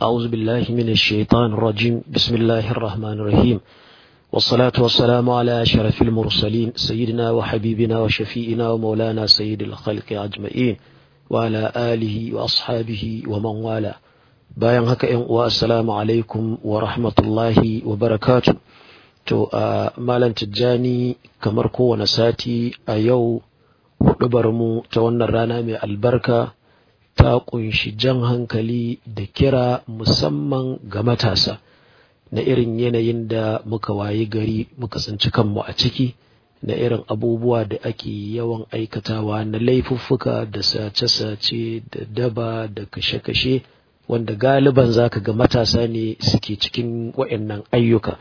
أعوذ بالله من الشيطان الرجيم بسم الله الرحمن الرحيم والصلاة والسلام على أشرف المرسلين سيدنا وحبيبنا وشفيئنا ومولانا سيد الخلق أجمعين وعلى آله وأصحابه ومن والاه bayan haka ‘yan uwa assalamu alaikum wa rahmatullahi wa barakatu to a malam tijjani kamar kowane sati a yau hudubar mu ta wannan rana mai albarka ta kunshi jan hankali da kira musamman ga matasa na irin yanayin da muka wayi gari muka tsinci kanmu a ciki na irin abubuwa da ake yawan aikatawa na laifuffuka da sace-sace da daba da kashe-kashe wanda galiban zaka ga matasa ne suke cikin waɗannan ayyuka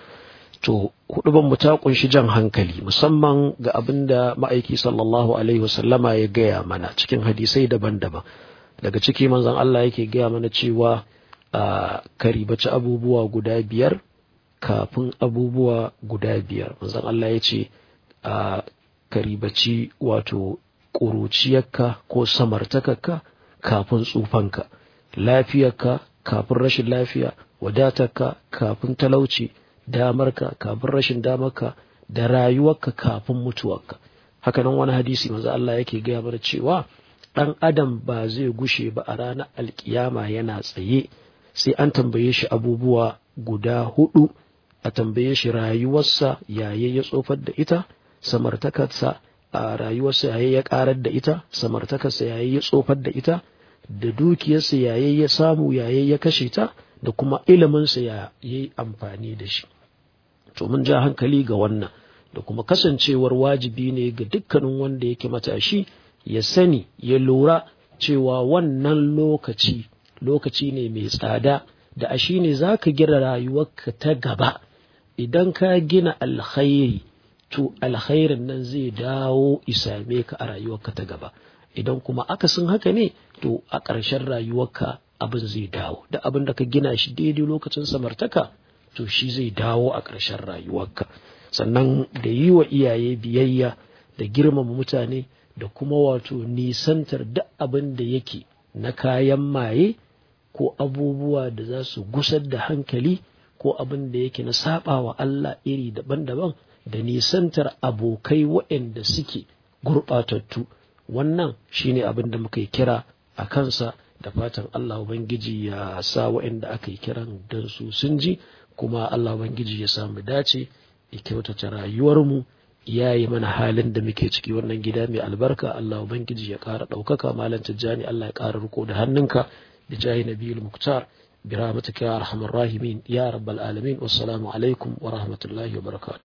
to huduban mu ta kunshi jan hankali musamman ga abin da ma'aiki sallallahu alaihi wasallama ya gaya mana cikin hadisai daban-daban daga ciki manzon Allah yake gaya mana cewa a karibaci abubuwa guda biyar kafin abubuwa guda biyar manzon Allah ya ce a karibaci wato ƙuruciyarka ko samartakarka kafin tsufanka lafiyarka kafin rashin lafiya wadatarka kafin talauci damarka kafin rashin damarka da rayuwarka kafin mutuwarka hakanan wani hadisi manzo Allah yake gaya mana cewa ɗan adam ba zai gushe ba a ranar alkiyama yana tsaye sai an tambaye shi abubuwa guda hudu a tambaye shi rayuwarsa yaye ya tsofar da ita samartakarsa a rayuwarsa yaye ya karar da ita samartakarsa yaye ya tsofar da ita da dukiyarsa yaye ya samu yaye ya kashe ta da kuma iliminsa ya yi amfani da shi to mun ja hankali ga wannan da kuma kasancewar wajibi ne ga dukkanin wanda yake matashi ya sani ya lura cewa wannan lokaci lokaci ne mai tsada da a shi ne za ka gina rayuwarka ta gaba idan ka gina alkhairi to alkhairin nan zai dawo isame ka a rayuwarka ta gaba idan kuma akasin haka ne to a ƙarshen rayuwarka abin zai dawo da abin da ka gina shi daidai lokacin samartaka to shi zai dawo a ƙarshen rayuwarka sannan da yi wa iyaye biyayya da girmama mutane da kuma wato nisantar duk abin da yake na kayan maye ko abubuwa da za su gusar da hankali ko abin da yake na saba wa Allah iri daban-daban da nisantar abokai waɗanda suke gurɓatattu wannan shine abin da muka yi kira a kansa da fatan Allah Ubangiji ya sa waɗanda aka yi kiran don su sun ji kuma Allah Ubangiji ya samu dace ya kyautata rayuwarmu ya yi mana halin da muke ciki wannan gida mai albarka Allah Ubangiji ya ƙara ɗaukaka malam tijjani Allah ya ƙara riko da hannunka da jahi nabiyul muktar bi rahmatika ya arhamar rahimin ya rabbal alamin wassalamu alaikum wa rahmatullahi wa barakatuh